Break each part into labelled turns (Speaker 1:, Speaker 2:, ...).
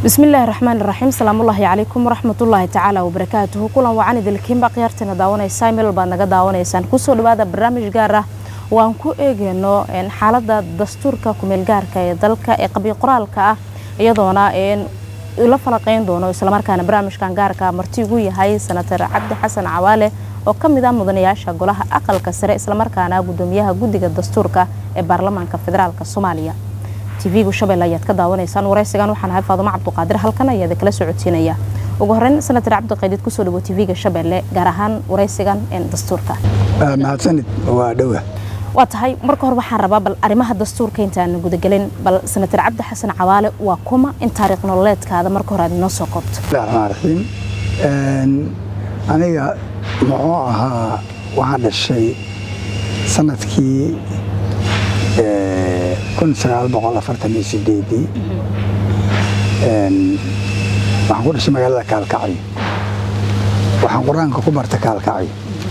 Speaker 1: bismillaahi raxmaan iraxiim salaamullaahi calaykum waraxmatullaahi tacaala wabarakaatuhu kulan wacan idilkiinba khiyaarteena daawanaysaa meel baad naga daawanaysaan kusoo dhawaada barnaamij gaar ah oo aan ku eegeyno xaalada dastuurka kumeelgaarka ee dalka ee qabiy qoraalka ah iyadoona la falaqeyn doono islamarkaana barnaamijkan gaarka marti ugu yahay senatar cabdi xasan cawaale oo ka mid ah mudanayaasha golaha aqalka sare islamarkaana gudoomiyaha guddiga dastuurka ee baarlamaanka federaalk soomaaliya tv-gu shabeelle ayaad ka daawanaysaan waraysigan waxaan ahay faadumo cabduqaadir halkan ayaad kala socodsiinaya ugu horeyn senatar cabdiqaydiid kusoo dhawo tv-ga shabeelle gaar ahaan waraysigan dastuurka
Speaker 2: mahadsanid waa dhowa
Speaker 1: waa tahay marka hore waxaan rabaa bal arrimaha dastuurka intaan gudagelin bal senatar cabdi xasan cawaale waa kuma in taariikh nololeedkaada marka hore aad inoo soo koobto
Speaker 2: raxmaan raxiim aniga muxuu ahaa waxaan dhashay sanadkii kun sagaal boqol afartan iyo sideedii waxaan ku dhashay magaalada kaalkacyo waxaan qur-aanka ku barta kaalkacyo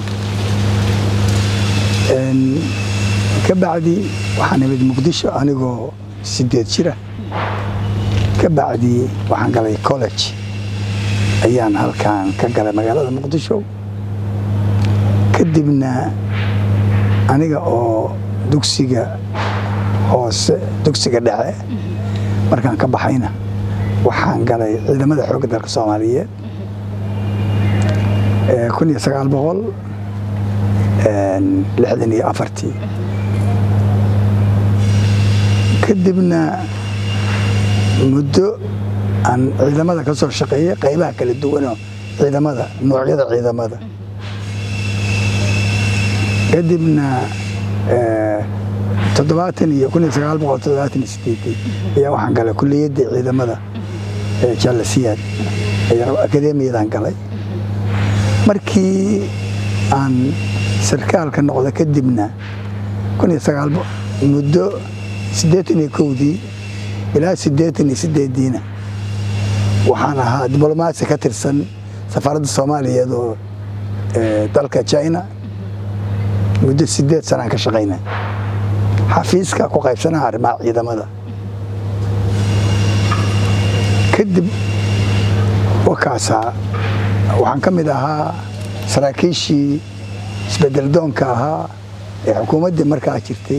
Speaker 2: ka bacdi waxaan imid muqdisho anigoo sideed jira ka bacdi waxaan galay college ayaan halkan ka galay magaalada muqdisho kadibna aniga oo dugsiga hoose dugsiga dhexe markaan ka baxayna waxaan galay ciidamada xoogga dalka soomaaliyeed kun iyo sagaal boqol lixdan iyo afartii kadibna muddo aan ciidamada ka soo shaqeeyey qaybaha kala duwanoo ciidamada noocyada ciidamada kadibna toddobaatan iyo kun iyo sagaal boqol toddobaatan iyo sideedii ayaa waxaan galay kuliyadda ciidamada jaalasiyaad akademiyadan galay markii aan sarkaalka noqda kadibna kun iyo sagaal muddo siddeetan iyo kowdii ilaa siddeetan iyo sideediina waxaan ahaa diblomaasi ka tirsan safaaradda soomaaliyeed oo dalka china muddo sideed sanaan ka shaqayna xafiiska ku qaybsanaha arrimaha ciidamada kadib wakaasaa waxaan ka mid ahaa saraakiishii isbedeldoonka ahaa ee xukuumaddii markaa jirtay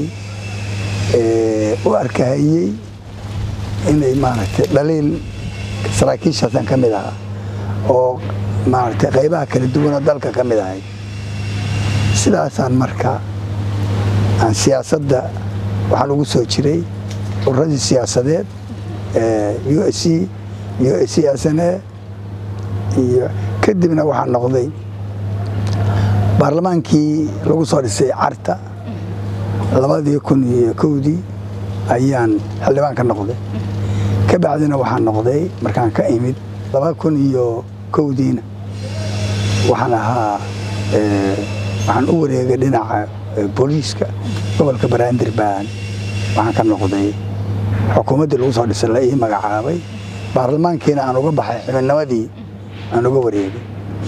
Speaker 2: u arkahayey inay maaragtay dhaliil saraakiishaasaan ka mid ahaa oo maaragtay qaybaha kala duwanoo dalka ka mid ahay sidaasaan marka aan siyaasadda waxaan ugu soo jiray ururadii siyaasadeed u s c u s c s n a iyo kadibna waxaan noqday baarlamaankii lagu soo dhisay carta labadii kun iyo kowdii ayaan xildhibaan ka noqday ka bacdina waxaan noqday markaan ka imid laba kun iyo kowdiina waxaan ahaa waxaan u wareegay dhinaca booliiska gobolka baraandir baan waxaan ka noqday xukuumaddii lagu soo dhisay la ii magacaabay baarlamaankiina aan uga baxay xibinnimadii aan uga wareegay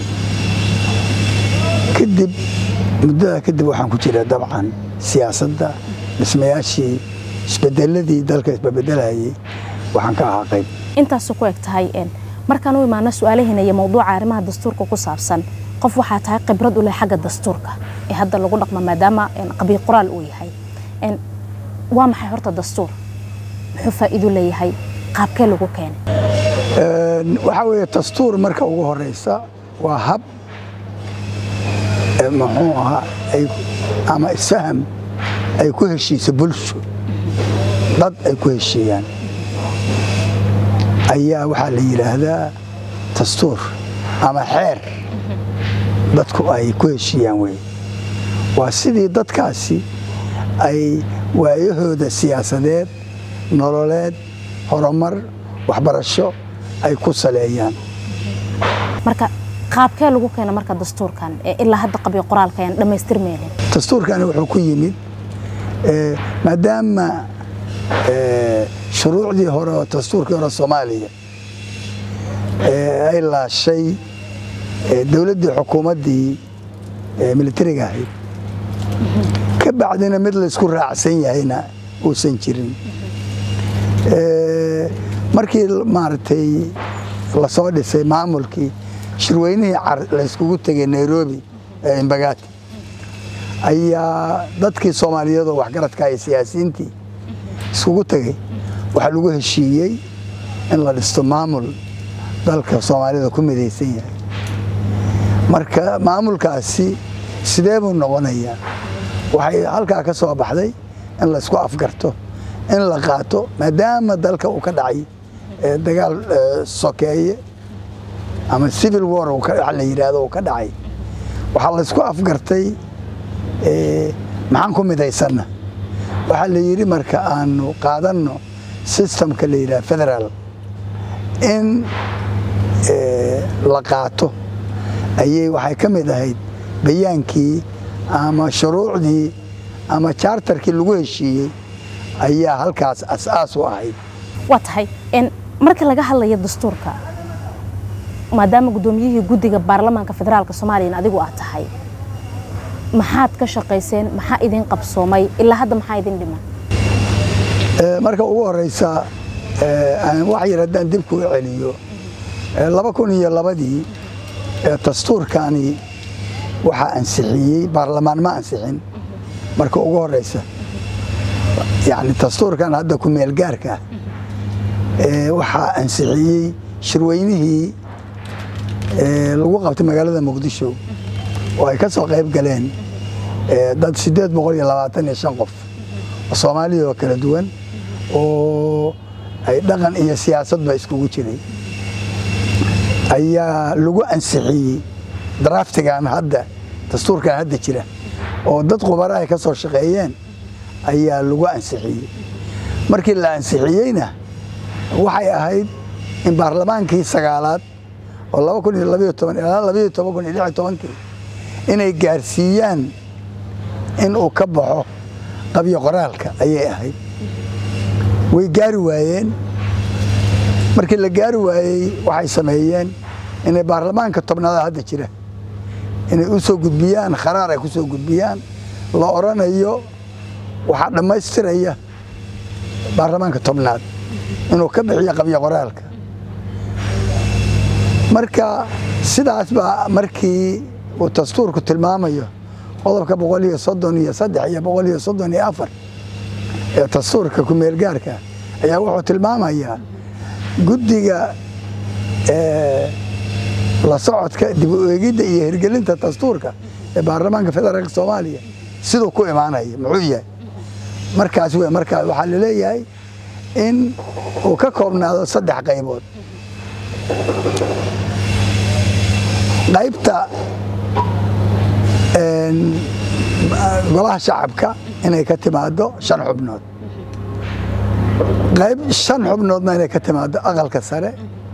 Speaker 2: kadib muddada kadib waxaan ku jira dabcan siyaasadda dhismayaashii isbedeladii dalka isbabedelayay waxaan ka ahaa qayb
Speaker 1: intaasu ku eg tahay markaan u imaano su-aalaheena iyo mawduuca arrimaha dastuurka ku saabsan qof waxaa tahay khibrad u leh xagga dastuurka ee hadda lagu dhaqmo maadaama qabiy qoraal uu yahay waa maxay horta dastuur muxuu faa'iido leeyahay qaabkee lagu keenay
Speaker 2: waxaa weeye dastuur marka ugu horeysa waa hab muxuu ahaa ama isfaham ay ku heshiisa bulsho dad ay ku heshiiyaan ayaa waxaa la yidhaahdaa dastuur ama xeer dadku ay ku heshiiyaan wey waa sidii dadkaasi ay waayahooda siyaasadeed nololeed horumar waxbarasho ay ku saleeyaan
Speaker 1: marka qaabkee lagu keena marka dastuurkan ee ilaa hadda qabiy qoraalka ayaan dhammaystirmaynin
Speaker 2: dastuurkani wuxuu ku yimid maadaama shuruucdii hore oo dastuurkii hore soomaaliya ay laashay dowladdii xukuumaddii militariga ahayd ka bacdina mid laysku raacsan yahayna uusan jirin markii maaragtay lasoo dhisay maamulkii shirweynihii layskugu tegay nairobi ee imbagaati ayaa dadkii soomaaliyeed oo waxgaradka iyo siyaasiyiintii iskugu tegay waxaa lagu heshiiyey in la dhisto maamul dalka soomaalida ku midaysan yahay marka maamulkaasi sidee buu noqonayaa waxay halkaa ka soo baxday in laysku afgarto in la qaato maadaama dalka uu ka dhacay dagaal sokeeye ama civil war la yidhaahdo uu ka dhacay waxaa laysku afgartay maxaan ku midaysanna waxaa la yidhi marka aanu qaadanno systemka la yidhaha federaal in la qaato ayay waxay ka mid ahayd bayaankii ama shuruucdii ama jaartarkii lagu heshiiyey ayaa halkaas as-aas u ahayd
Speaker 1: waa tahay marka laga hadlayo dastuurka maadaama guddoomiyihii guddiga baarlamaanka federaalka soomaaliyana adigu aad tahay maxaad ka shaqayseen maxaa idin qabsoomay ilaa hadda maxaa idin dhiman
Speaker 2: marka ugu horeysa wax yar haddaan dib kuu celiyo laba kun iyo labadii dastuurkani waxaa ansixiyey baarlamaan ma ansixin marka ugu horeysa yani dastuurkan hadda ku meelgaarka waxaa ansixiyey shirweynihii lagu qabtay magaalada muqdisho oo ay ka soo qayb galeen dad siddeed boqol iyo labaatan iyo shan qof oo soomaaliya oo kala duwan oo ay dhaqan iyo siyaasadba iskugu jiray ayaa lagu ansixiyey draftigan hadda dastuurkan hadda jira oo dad khubara ay ka soo shaqeeyeen ayaa lagu ansixiyey markii la ansixiyeyna waxay ahayd in baarlamaankii sagaalaad oo laba kun iyo labayo toban ilaa labayo toban kun iyo lix iyo tobankii inay gaarsiiyaan in uu ka baxo qabyo qoraalka ayay ahayd way gaari waayeen markii la gaari waayey waxay sameeyeen inay baarlamaanka tobnaada hadda jira inay u soo gudbiyaan kharaar ay ku soo gudbiyaan la odhanayo waxaa dhammaystiraya baarlamaanka tobnaad inuu ka bixiyo qabyo qoraalka marka sidaas baa markii uu dastuurku tilmaamayo qodobka boqol iyo soddon iyo saddex iyo boqol iyo soddon iyo afar ee dastuurka ku-meelgaarka ayaa wuxuu tilmaamayaa guddiga la socodka dib u eegidda iyo hirgelinta dastuurka ee baarlamaanka federaalka soomaaliya siduu ku imaanaya muxuu yahay markaas w markaa waxaa laleeyahay in uu ka koobnaado saddex qaybood qaybta golaha shacabka inay ka timaado shan xubnood qayb shan xubnoodna inay ka timaado aqalka sare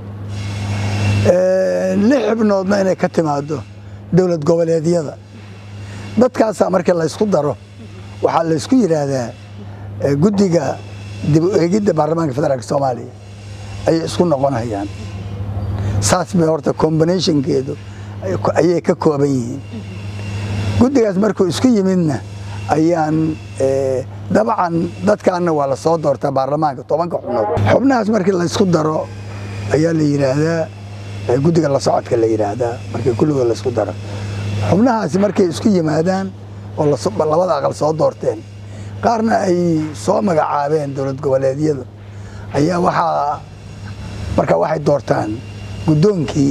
Speaker 2: lix xubnoodna inay ka timaado dowlad goboleedyada dadkaasaa markii laysku daro waxaa laysku yidhaahdaa guddiga dib u eegidda baarlamaanka federaalka soomaaliya ayay isku noqonayaan saas bay horta combinationkeedu ayay ka kooban yihiin guddigaas markuu isku yimidna ayaan dabcan dadkaanna waa la soo doortaa baarlamaanka tobanka xubnood xubnahaas markii laysku daro ayaa la yidhaahdaa guddiga la socodka la yidhaahdaa markii kulligood laysku daro xubnahaasi markay isku yimaadaan oo labada aqal soo doorteen qaarna ay soo magacaabeen dowlad goboleedyadu ayaa waxaa markaa waxay doortaan guddoonkii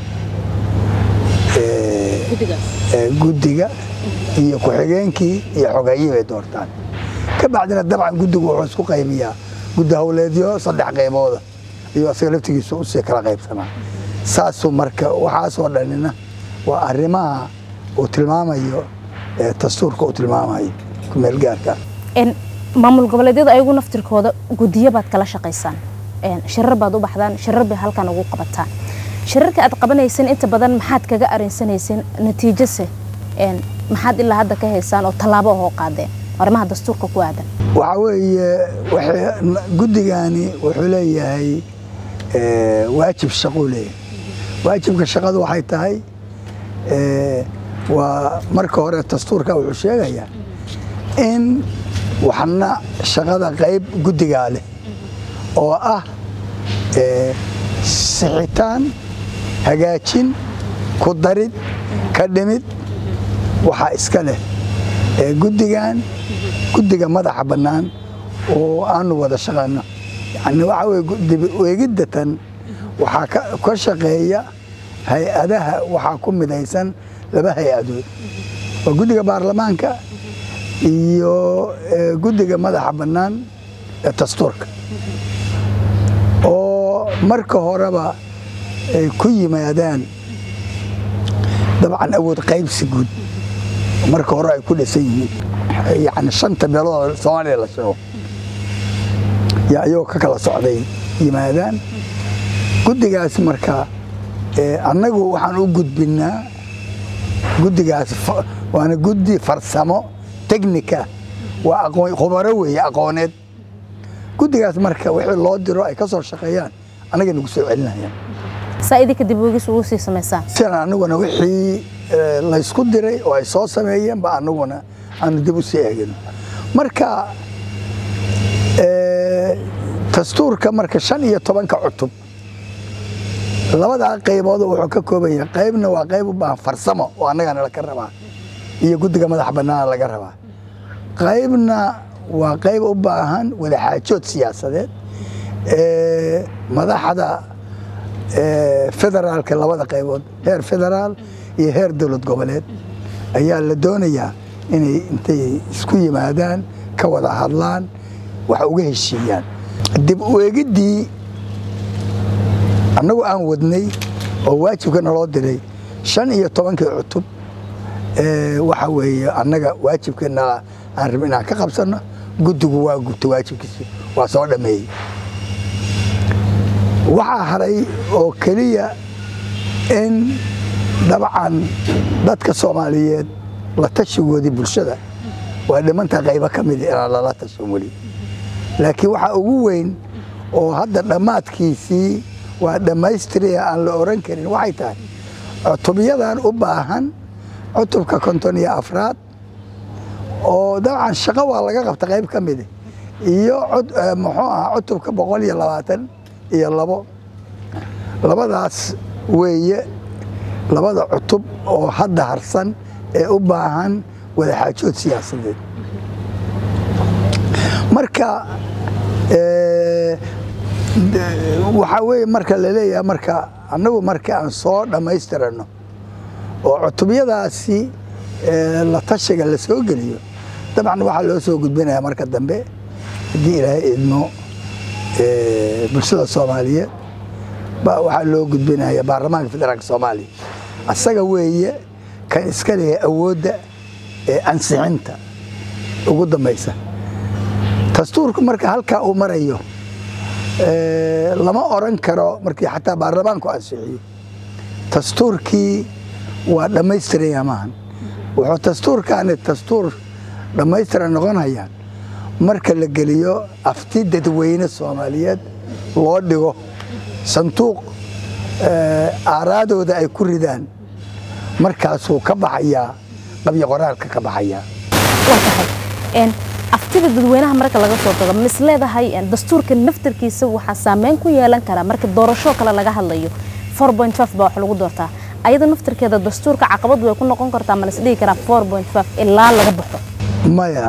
Speaker 2: guddiga iyo ku-xigeenkii iyo xogayii bay doortaan ka bacdina dabcan guddigu wuxuu isku qaybiyaa guddi howleedyo saddex qaybooda ayuu asaga laftigiisu usii kala qaybsamaa saasuu marka waxaasoo dhanina waa arrimaha uu tilmaamayo dastuurka uu tilmaamayo kumeelgaarka
Speaker 1: maamul goboleedyada ayagu naftirkooda guddiyo baad kala shaqaysaan shirar baad u baxdaan shirar bay halkan ugu qabataan shirarka aad qabanayseen inta badan maxaad kaga arinsanayseen natiijose maxaad ilaa hadda ka haysaan oo tallaabo ahoo qaadeen arrimaha dastuurka ku aadan
Speaker 2: waxaa weeye guddigani wuxuu leeyahay waajib shaquu leeyahay waajibka shaqadu waxay tahay waa marka hore dastuurka wuxuu sheegayaa in waxna shaqada qayb guddigaa leh oo ah sixitaan hagaajin ku darid ka dhimid waxaa iska leh guddigan guddiga madaxa bannaan oo aanu wada shaqayno yani waxa weye eegidda tan waxaa ka shaqeeya hay-adaha waxaa ku midaysan laba hay-adood waa guddiga baarlamaanka iyo guddiga madaxa bannaan ee dastuurka oo marka horeba ay ku yimaadaan dabcan awood qaybsi guud marka hore ay ku dhisan yihiin yani shanta meelood soomaaliya la sheego yaa ayagoo ka kala socday yimaadaan guddigaas marka annagu waxaan u gudbinnaa guddigaas waana guddi farsamo technica waa aqoon khubaro weeye aqooneed guddigaas marka wixii loo diro ay ka soo shaqeeyaan annaga nagu soo celinayaan
Speaker 1: saa idinka dib uegis ugu sii samaysaan
Speaker 2: sidan anaguna wixii laysku diray oo ay soo sameeyeen ba anaguna aanu dib u sii eegino marka dastuurka marka shan iyo tobanka cutub labadaa qaybood wuxuu ka kooban yahay qaybna waa qayb u baahan farsamo oo annagana laga rabaa iyo guddiga madax bannaana laga rabaa qaybna waa qayb u baahan wadaxaajood siyaasadeed madaxda federaalka labada qaybood heer federaal iyo heer dowlad goboleed ayaa la doonayaa inay intay isku yimaadaan ka wada hadlaan wax uga heshiiyaan dib u eegiddii annagu aan wadnay oo waajibka naloo diray shan iyo tobankii cutub waxa weeye annaga waajibkeena aan rabin inaan ka qabsanno guddigu waa gubta waajibkiisi waa soo dhammeeyey waxaa haray oo keliya in dabcan dadka soomaaliyeed la tashigoodii bulshada waa dhimantaa qaybo ka mida inaan lala tashan weli laakiin waxaa ugu weyn oo hadda dhammaadkiisii waa dhammaystiraya aan la oran karin waxay tahay cutubyadan u baahan cutubka konton iyo afraad oo dabcan shaqo waa laga qabta qayb ka mida iyo muxuu ahaa cutubka boqol iyo labaatan iyo labo labadaas weeye labada cutub oo hadda harsan ee u baahan wadaxaajood siyaasadeed marka waxaa weeye marka laleeyahay marka annagu marka aan soo dhammaystirano oo cutubyadaasi la tashiga la soo geliyo dabcan waxaa loo soo gudbinaya marka dambe haddii ilaahay idmo bulshada soomaaliyeed waxaa loo gudbinaya baarlamaanka federaalka soomaaliya asaga weeye kan iska leeyahay awoodda ee ansixinta ugu dambaysa dastuurku marka halkaa uu marayo lama oran karo markii xataa baarlamaanku ansixiyo dastuurkii waa dhammaystiraya maahan wuxuu dastuurkaani dastuur dhammaystiran noqonayaan marka la geliyo afti dadweyne soomaaliyeed loo dhigo sanduuq aaraadooda ay ku ridaan markaasuu ka baxayaa qabyo qoraalka ka baxayaa
Speaker 1: waa tahay aftida dadweynaha marka laga soo tago mis leedahay dastuurka naftarkiisa waxaa saameyn ku yeelan karaa marka doorasho kale laga hadlayo baa wax lagu doortaa ayada naftarkeeda dastuurka caqabad way ku noqon kartaa ma las dhihi karaa ilaa laga baxo
Speaker 2: maya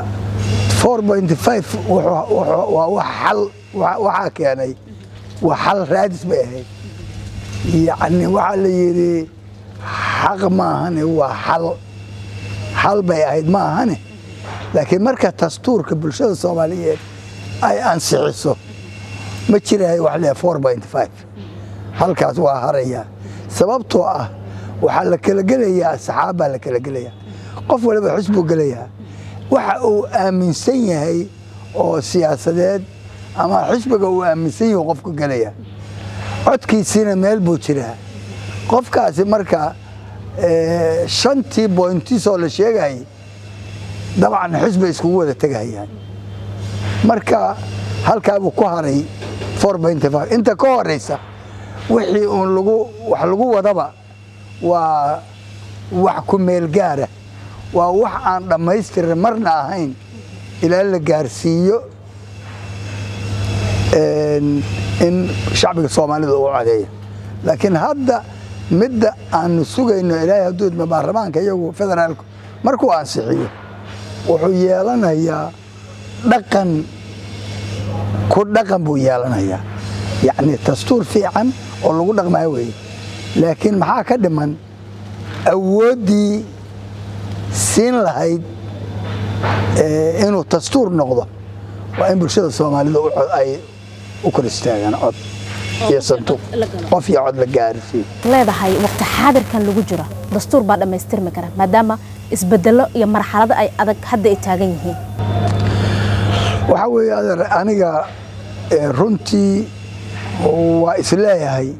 Speaker 2: waa wax xal waxaa keenay waa xal raadis bay ahayd yacni waxaa la yidhi xaq ma ahane waa xal xal bay ahayd ma ahane laakiin marka dastuurka bulshada soomaaliyeed ay ansixiso ma jirahay wax leeyahay four point five halkaas waa haraya sababtoo ah waxaa la kala gelayaa asxaab baa la kala gelayaa qof waliba xisbuu gelayaa waxa uu aaminsan yahay oo siyaasadeed ama xisbiga uu aaminsan yahay qofku gelaya codkiisiina meel buu jiraa qofkaasi marka shantii boyntiisoo la sheegayay dabcan xisbay iskugu wada tegahayaan marka halkaabuu ku haray inta ka horeysa wixii uun lagu wax lagu wadaba waa wax ku meel gaara waa wax aan dhammaystirin marna ahayn ilaa la gaarsiiyo in shacbiga soomaalida uu codeeyo laakiin hadda midda aanu sugayno ilaahay hadduu idmo baarlamaanka iyagu federaalku markuu ansixiyo wuxuu yeelanayaa dhaqan ku dhaqan buu yeelanayaa yacni dastuur fiican oo lagu dhaqmayo weeye laakiin maxaa ka dhiman awooddii siin lahayd inuu dastuur noqdo waa in bulshada soomaalida ay u kor istaagaan cod iyo sanduuq qof iyo cod la gaarsiiyo
Speaker 1: leedahay waqti xaadirkan lagu jiro dastuur baa dhammaystirmi kara maadaama isbedelo iyo marxalado ay adag hadda ay taagan yihiin
Speaker 2: waxaa weeye adeer aniga runtii waa isleeyahay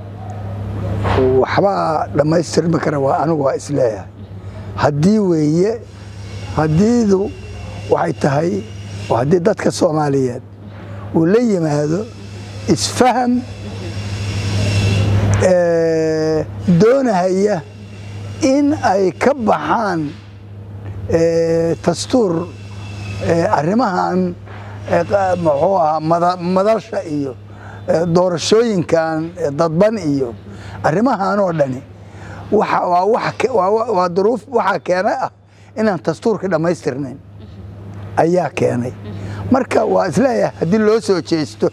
Speaker 2: waxbaa dhammaystirmi kara waa anigu waa isleeyahay haddii weeye haddiidu waxay tahay oo haddii dadka soomaaliyeed uu la yimaado isfaham doonahaya in ay ka baxaan dastuur arrimahan muxuu ahaa madasha iyo doorashooyinkan dadban iyo arrimahan oo dhani waa duruuf waxaa keena ah inaan dastuurka dhammaystirnayn ayaa keenay marka waa isleeyahay haddii loo soo jeesto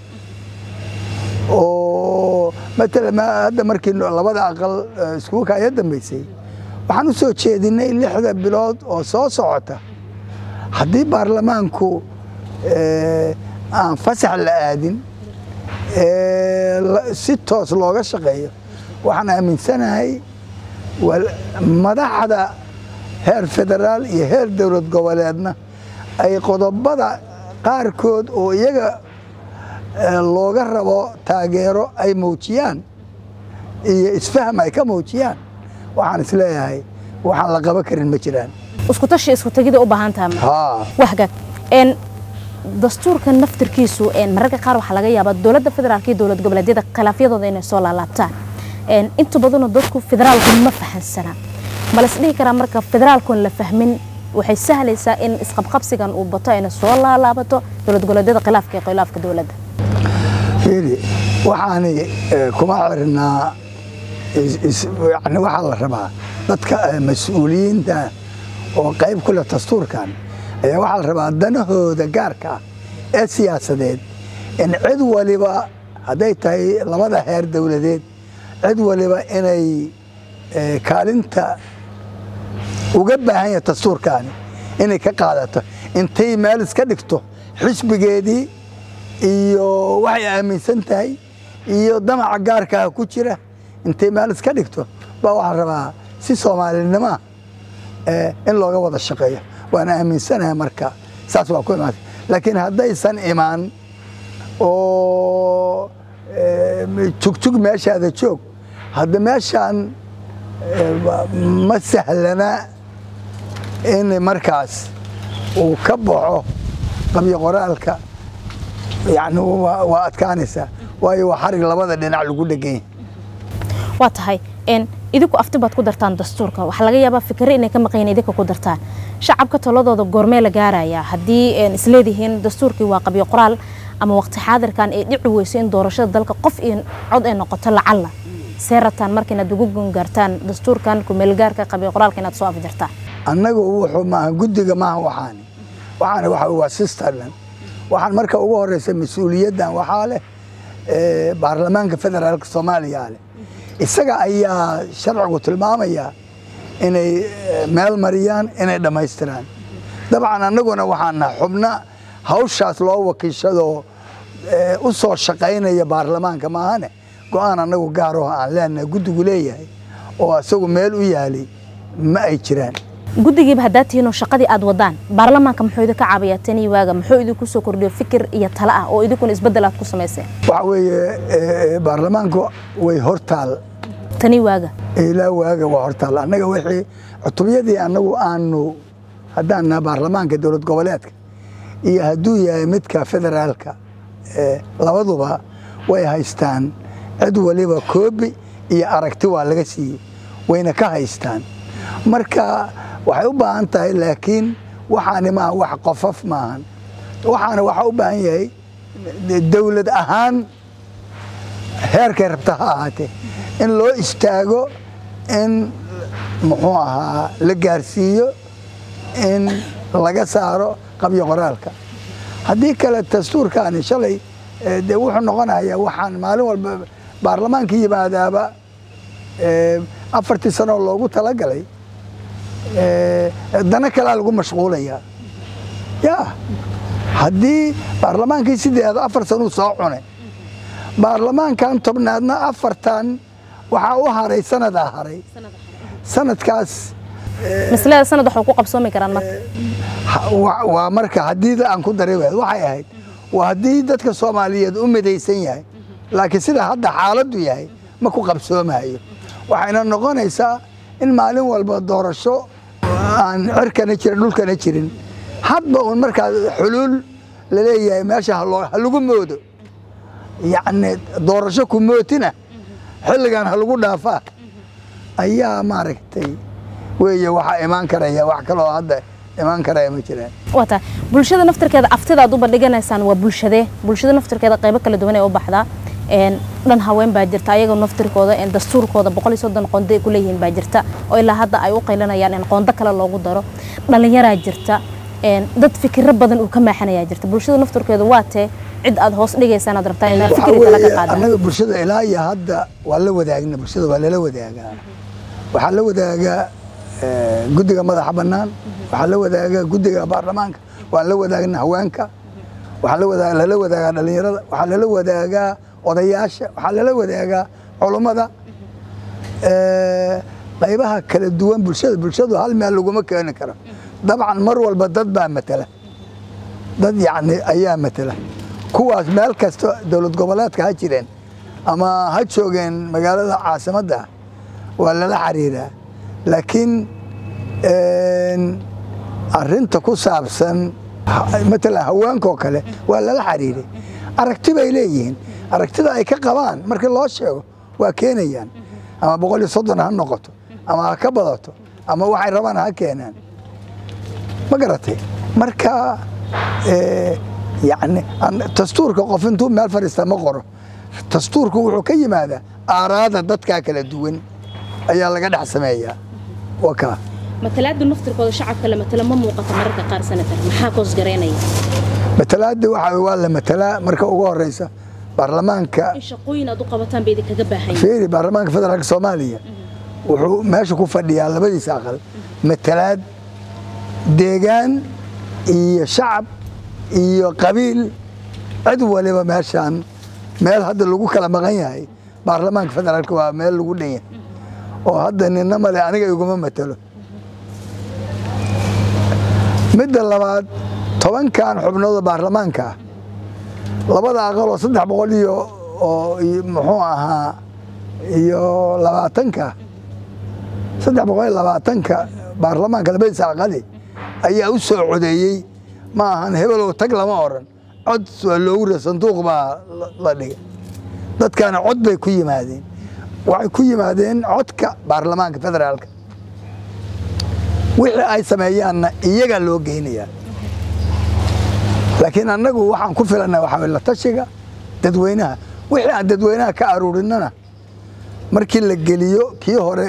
Speaker 2: oo matalan hadda markii labada aqal iskugu kaaya dambaysay waxaan u soo jeedinay lixda bilood oo soo socota haddii baarlamaanku aan fasax la aadin si toos looga shaqeeyo waxaan aaminsanahay madaxda heer federaal iyo heer dowlad goboleedna ay qodobada qaarkood oo iyaga looga rabo taageero ay muujiyaan iyo isfaham ay ka muujiyaan waxaan isleeyahay waxaan la qaban karin ma jiraan
Speaker 1: isku tashi isku tegida u baahan tahay wahgaag een dastuurka naftirkiisu een mararka qaar waxaa laga yaabaa dowladda federaalka iyo dowlad goboleedyada khilaafyadooda inay soo laalaabtaan een inta badanoo dadku federaalku ma fahansana ma las dhihi karaa marka federaalkun la fahmin waxay sahlaysaa in isqabqabsigan uu bato ayna soo laalaabato dowlad goboleedyada khilaafka iyo khilaafka dowladda
Speaker 2: fiiri waxaani kuma xirnaa yani waxaa la rabaa dadka mas-uuliyiinta oo qayb ku leh dastuurkan ayaa waxaa la rabaa danahooda gaarka ah ee siyaasadeed in cid waliba hadday tahay labada heer dowladeed cid waliba inay kaalinta uga baahan yahay dastuurkaani inay ka qaadato intay meel iska dhigto xisbigeedii iyo waxay aaminsan tahay iyo damaca gaarkaah ku jira intay meel iska dhigto baa waxaa rabaa si soomaalinimoa in looga wada shaqeeyo waan aaminsanahay marka saas waa ku imaatay laakiin haddaysan imaan oo jugjug meeshaada joog hadda meeshaan ma sahlana in markaas uu ka baxo qabyo qoraalka yani waa adkaanaysaa waayo waa xarig labada dhinac lagu dhegan yahay
Speaker 1: waa tahay idinku afti baad ku dartaan dastuurka waxaa laga yaabaa fikre inay ka maqayn idinka ku dartaan shacabka taladooda goormee la gaarayaa haddii isleedihiin dastuurkii waa qabyo qoraal ama waqti xaadirkan ay dhici weyso in doorashada dalka qof iyo cod ay noqoto lacalla see rataan marka inaad ugu gungaartaan dastuurkan kumeelgaarka qabyo qoraalka inaad soo afjartaan
Speaker 2: annagu wuxuu maaha guddiga maaha waxaani waxaani waxa waa sisterland waxaan marka ugu horeysa mas-uuliyaddan waxaa leh baarlamaanka federaalka soomaaliya leh isaga ayaa sharcigu tilmaamaya inay meel mariyaan inay dhammaystiraan dabcan annaguna waxaana xubna hawshaas loo wakiishadoo u soo shaqaynaya baarlamaanka maahane go-aan annagu gaaroo aan leenahay guddigu leeyahay oo isagu meel u yaalay ma ay jiraan
Speaker 1: guddigiiba haddaad tihiinoo shaqadii aad wadaan baarlamaanka muxuu idinka caabiyaa tanii waaga muxuu idinku soo kordhiyo fikir iyo tale ah oo idinkuna isbeddel aad ku samayseen
Speaker 2: waxa weeye baarlamaanku way hortaal
Speaker 1: tanii waaga
Speaker 2: ilaa waaga waa hortaal annaga wixii cutubyadii annagu aanu haddaan naha baarlamaanka dowlad goboleedka iyo hadduu yahay midka federaalka labaduba way haystaan cid waliba koobi iyo aragti waa laga siiyey wayna ka haystaan marka waxay u baahan tahay laakiin waxaani maaha wax qofaf maahan waxaana waxaa u baahan yahay dowlad ahaan heerkay rabta ha ahaatee in loo istaago in muxuu ahaa la gaarsiiyo in laga saaro qabyo qoraalka haddii kale dastuurkaani shalay dee wuxuu noqonayaa waxaan maalin walba baarlamaanka yimaadaaba afartii sanoo loogu talagalay dana kalea lagu mashquulayaa ya haddii baarlamaankii sideeda afar sanuu soo cunay baarlamaankan tobnaadna afartan waxaa u haray sanadaa haray sanadkaas
Speaker 1: maslada sanad waxuu ku qabsoomi karaan marka
Speaker 2: waa marka haddii aan ku daray waad waxay ahayd waa haddii dadka soomaaliyeed u midaysan yahay laakiin sida hadda xaaladdu yahay ma ku qabsoomayo waxayna noqonaysaa in maalin walba doorasho aan cirkana jirin dhulkana jirin hadba uun markaa xuluul laleeyahay meesha ha lagu moodo yacni doorasho ku mootina xilligan ha lagu dhaafaa ayaa maaragtay weeye waxaa imaan karaya wax kaloo hadda imaan karaya ma jiraan
Speaker 1: waa tahay bulshada naftirkeeda aftida aad u bandhiganaysaan waa bulshadee bulshada naftirkeeda qaybo kala duwan ee u baxdaa dhan haween baa jirta ayaga naftirkooda dastuurkooda boqol iyo soddon qondo ay ku leeyihiin baa jirta oo ilaa hadda ay u qaylanayaan in qondo kale loogu daro dhallinyaraa jirta dad fikiro badan uu ka maaxanayaa jirta bulshada naftirkeeda waa tee cid aad hoos dhigaysaan aad rabtaan inaad fikri kale ka qaadaan
Speaker 2: annaga bulshada ilaa iyo hadda waa la wadaagna bulshada waa lala wadaagaa waxaa la wadaagaa guddiga madaxa bannaan waxaa la wadaagaa guddiga baarlamaanka waan la wadaagna haweenka waxaa la wadaa lala wadaagaa dhallinyarada waxaa lala wadaagaa odayaasha waxaa lala wadaagaa culummada qaybaha kala duwan bulshada bulshadu hal meel laguma keeni karo dabcan mar walba dad baa matala dad yacni ayaa matala kuwaas meel kasta dowlad goboleedka ha jireen ama ha joogeen magaalada caasimadda waa lala xiriiraa laakiin arinta ku saabsan matalan haweenkaoo kale waa lala xiriiray aragti bay leeyihiin aragtida ay ka qabaan markii loo sheego waa keenayaan ama boqol iyo soddon ha noqoto ama ha ka badato ama waxay rabaan ha keenaan ma garatay marka yani dastuurka qof intuu meel fadhiista ma qoro dastuurku wuxuu ka yimaadaa aaraada dadkaa kala duwan ayaa laga dhex sameeyaa waa kaa
Speaker 1: matalaada naftirkooda shacabka la matala ma muuqato mararka qaar sanatar maxaa koosgareynaya
Speaker 2: matalaada waxa waa la matalaa marka ugu horeysa baarlamaanka
Speaker 1: in shaqooyin aad u qabataan bay idinkaga baahan
Speaker 2: fiiri baarlamaanka federaalka soomaaliya wuxuu meesha ku fadhiyaa labadiisa aqal matalaad deegaan iyo shacab iyo qabiil cid waliba meeshaan meel hadda lagu kala maqan yahay baarlamaanka federaalka waa meel lagu dhan yahay oo hadda nina male aniga iguma matalo midda labaad tobankan xubnooda baarlamaanka ah labada aqal oo saddex boqol iyo oo muxuu ahaa iyo labaatanka saddex boqol iyo labaatanka baarlamaanka labadiisa aqali ayaa u soo codeeyey ma ahan hebelow tag lama oran cod waa loogu ria sanduuq baa la dhigay dadkaana cod bay ku yimaadeen waxay ku yimaadeen codka baarlamaanka federaalka wixii ay sameeyaanna iyagaa loo geynayaa laakiin annagu waxaan ku filana waxaa la tashiga dadweynaha wixii aan dadweynaha ka aruurinana markii la geliyo kii hore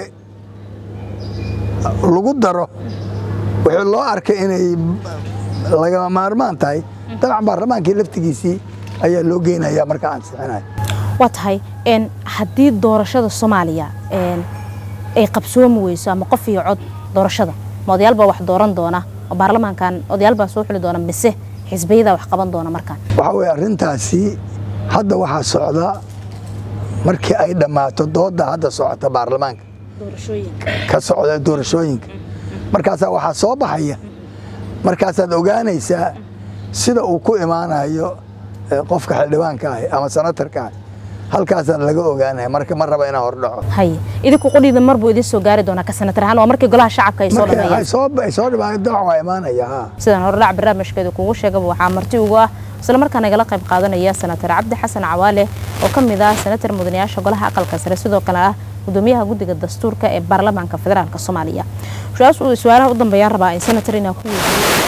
Speaker 2: lagu daro wixii loo arkay inay lagama maarmaan tahay dabcan baarlamaankii laftigiisii ayaa loo geynaya marka aan sixinayo
Speaker 1: waa tahay haddii doorashada soomaaliya ay qabsoomi weyso ama qof iyo cod doorashada ma odayaal baa wax dooran doona oo baarlamaankan odayaal baa soo xuli doona mise xisbiyadaa wax qaban doona markaan
Speaker 2: waxaa weye arrintaasi hadda waxaa socda markii ay dhammaato doodda hadda socota baarlamaanka ka socda doorashooyinka markaasaa waxaa soo baxaya markaasaad ogaanaysaa sida uu ku imaanayo qofka xildhibaanka ahi ama sanatarka ahi halkaasaa laga ogaanaya marka ma raba inaan hordhaco
Speaker 1: haye idinku qudhiida mar buu idin soo gaari doonaa ka sanatar ahaan waa markii golaha shacabka ay soo dhameeyeen
Speaker 2: ay soo dhibaan dooc waa imaanaya ha
Speaker 1: sidaan hordhac barnaamijkeeda kugu sheegaba waxaa marti ugu ah isla markaana igala qayb qaadanaya sanatar cabdi xasan cawaale oo ka mid ah sanatar mudanayaasha golaha aqalka sare sidoo kale ah gudoomiyaha guddiga dastuurka ee baarlamaanka federaalk soomaaliya su-aalaha u dambeeyaan rabaa in sanatar inaan ku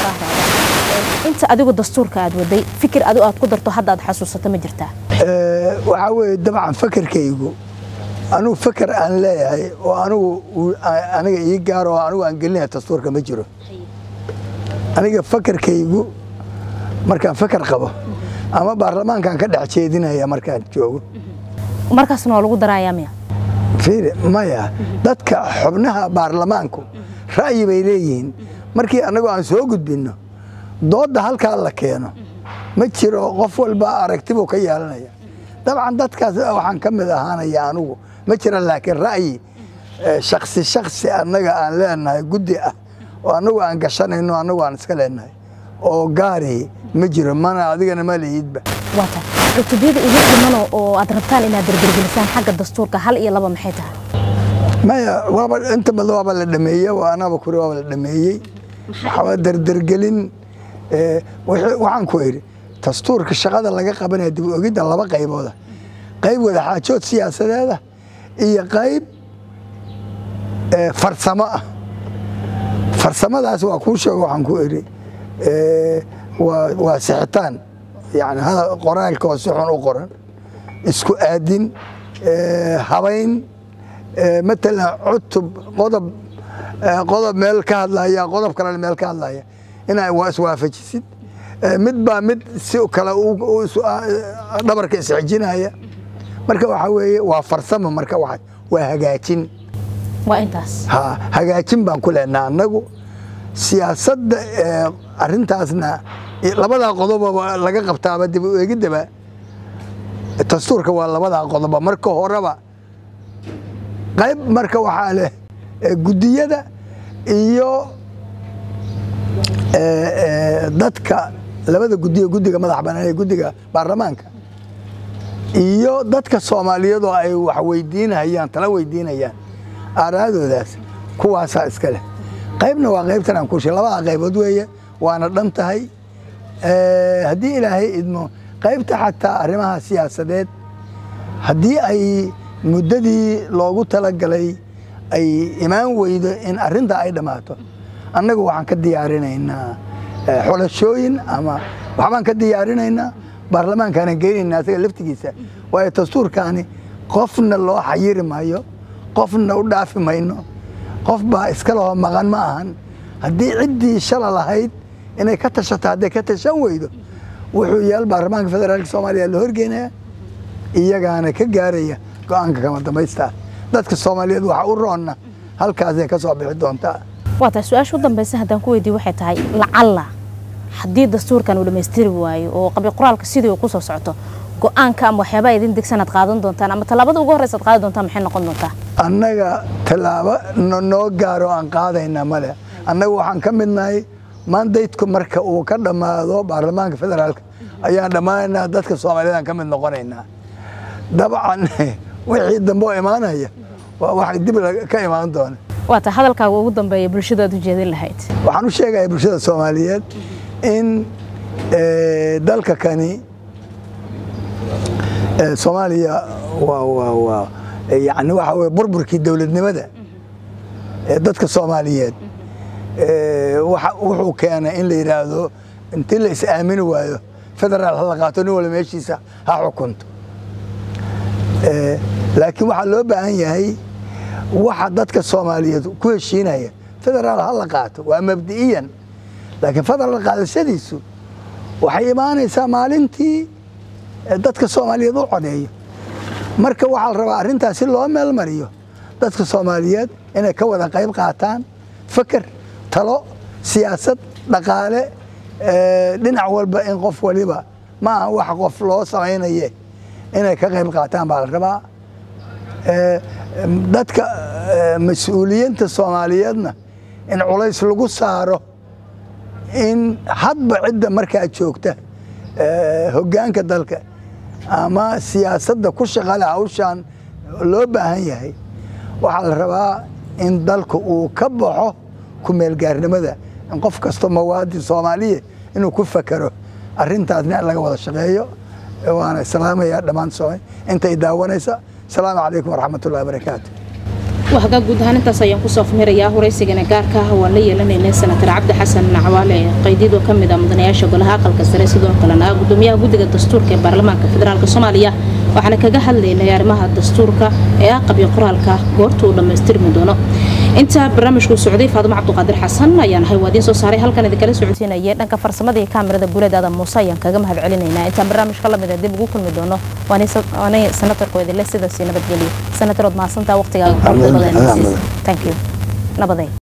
Speaker 1: weydiiyo inta adigu dastuurka aad waday fikir adu aad ku darto hadda aad xasuusato ma jirtaa
Speaker 2: waxaa weeye dabcan fakarkaygu anugu fakar aan leeyahay oo anugu aniga ii gaaro oo anugu aan gelinaya dastuurka ma jiro aniga fakarkaygu markaan fakar qabo ama baarlamaankaan ka dhex jeedinaya markaan joogo
Speaker 1: markaasna waa lagu darayaa miya
Speaker 2: fiiri maya dadka xubnaha baarlamaanku ra'yi bay leeyihiin markii annagu aan soo gudbinno doodda halkaa la keeno ma jiro qof walba aragtibuu ka yeelanaya dabcan dadkaas waxaan ka mid ahaanaya anugu ma jira laakiin ra'yi shaksi shaksi annaga aan leenahay guddi ah oo annagu aan gashanayno annagu aan iska leenahay oo gaari ma jiro mana adigana ma lihidba
Speaker 1: waata cutubiyada ugu dhimano oo aad rabtaan inaad dardargelisaan xagga dastuurka hal iyo laba maxay tahay
Speaker 2: maya waaba inta badan waaba la dhameeyey waa anaba kuri waaba la dhameeyey waxaa dardargelin waxaan ku idhi dastuurka shaqada laga qabanaya dib u ogidda laba qaybooda qayb wadaxaajood siyaasadeeda iyo qayb farsamo ah farsamadaas waa kuu sheego waxaan ku idhi waa sixitaan yani qoraalka oo si xun u qoran isku aadin habayn matalan cutub qodob qodob meel ka hadlaya qodob kalena meel ka hadlaya inaa waa iswaafajisid mid baa mid si kale dhabarka isxijinaya marka waxaa weeye waa farsamo marka waa hagaajin
Speaker 1: waa intaas
Speaker 2: ha hagaajin baan ku leenaha annagu siyaasadda arrintaasna labadaa qodoba laga qabtaaba dib u eegiddaba dastuurka waa labadaa qodoba marka horeba qayb marka waxaa leh guddiyada iyo dadka labada guddiyo guddiga madax bannaan ee guddiga baarlamaanka iyo dadka soomaaliyeed oo ay wax weydiinayaan tala weydiinayaan aaraadoodaas kuwaasaa iska leh qaybna waa qaybtan aan kushe labada qaybood weeye waana dhan tahay haddii ilaahay idmo qaybta xataa arrimaha siyaasadeed haddii ay muddadii loogu talagalay ay imaan weydo in arrintaa ay dhammaato annagu waxaan ka diyaarinaynaa xulashooyin ama waxbaan ka diyaarinaynaa baarlamaankaanan geynaynaa asaga laftigiisa waayo dastuurkaani qofna loo xayiri maayo qofna u dhaafi mayno qof baa iska laho maqan ma ahan haddii ciddii shala lahayd inay ka tashato hadday ka tashan weydo wuxuu yaal baarlamaanka federaalka soomaaliya la horgeynaya iyagaana ka gaaraya go-aanka kama dambaystaa dadka soomaaliyeed waxa u roonna halkaasay ka soo bixi doontaa
Speaker 1: waa tahay su-aasha u dambaysa haddaan ku weydiiye waxay tahay lacalla haddii dastuurkan uu dhammaystiri waayo oo qabi qoraalka sidii uu ku soo socoto go-aanka ama waxyaabaa idin degsan aad qaadan doontaan ama tallaabada ugu horreysa aad qaadan doontaan maxay noqon doontaa
Speaker 2: annaga tallaabo noo gaaro aan qaadayna male annaga waxaan ka midnahay mandaydku marka uu ka dhammaado baarlamaanka federaalka ayaan dhammaanaynaa dadka soomaaliyeed aan ka mid noqonaynaa dabcan wixii dambe oo imaanaya waa waxay dib ka imaan doona
Speaker 1: waa tahay hadalkaaga ugu dambeeya bulshada aad u jeedin lahayd
Speaker 2: waxaan u sheegaya bulshada soomaaliyeed in dalka kani soomaaliya waa yani waxa weye burburkii dowladnimada ee dadka soomaaliyeed wuxuu keenay in la yidhaahdo intii la is aamini waayo federaal hala qaato nin walba meeshiisa ha xukunto laakiin waxaa loo baahan yahay waxa dadka soomaaliyeed ku heshiinaya federaal ha la qaato waa mabdi'iyan laakiin federaal qaadashadiisu waxay imaanaysaa maalintii dadka soomaaliyeed u codeeyo marka waxaa la rabaa arrintaas si loo meel mariyo dadka soomaaliyeed inay ka wada qayb qaataan feker talo siyaasad dhaqaale dhinac walba in qof waliba ma aha wax qof loo samaynaye inay ka qayb qaataan baa la rabaa dadka mas-uuliyiinta soomaaliyeedna in culays lagu saaro in hadba cidda markaa joogta hoggaanka dalka ama siyaasadda ku shaqale hawshaan loo baahan yahay waxaa la rabaa in dalka uu ka baxo kumeelgaarnimada in qof kasto mawaadin soomaaliya inuu ku fakero arrintaasna laga wada shaqeeyo waana islaamaya dhammaan soomay intay daawanaysa asalaamu calaykum waraxmat ullahi barakaatu
Speaker 1: waxgaa guud ahaan intaas ayaan kusoo fmirayaa horaysigana gaarka ah waan la yeelanaynay senatar cabdi xasan nacwaale qaydyadoo ka mid ah mudanayaasha golaha aqalka sare sidoo kalena gudoomiyaha guddiga dastuurka ee baarlamaanka federaalk soomaaliya waxaana kaga hadlaynay arrimaha dastuurka ee ah qabyo qoraalka goorta uu dhammaystirmi doono intaa barnaamijku socday faadimo cabduqaadir xasan ayaan ahay waadiin soo saaray halkan idinkala socodsiinaya dhanka farsamada iyo kaamirada guuleed aadan muuse ayaan kaga mahad celinaynaa intaan barnaamijka lamida dib ugu kulmi doono waanay senatarku idinle sidaasi nabadgeliyo senatarood mahadsantaa waqtigaaga
Speaker 2: Amin.
Speaker 1: thank you nabaday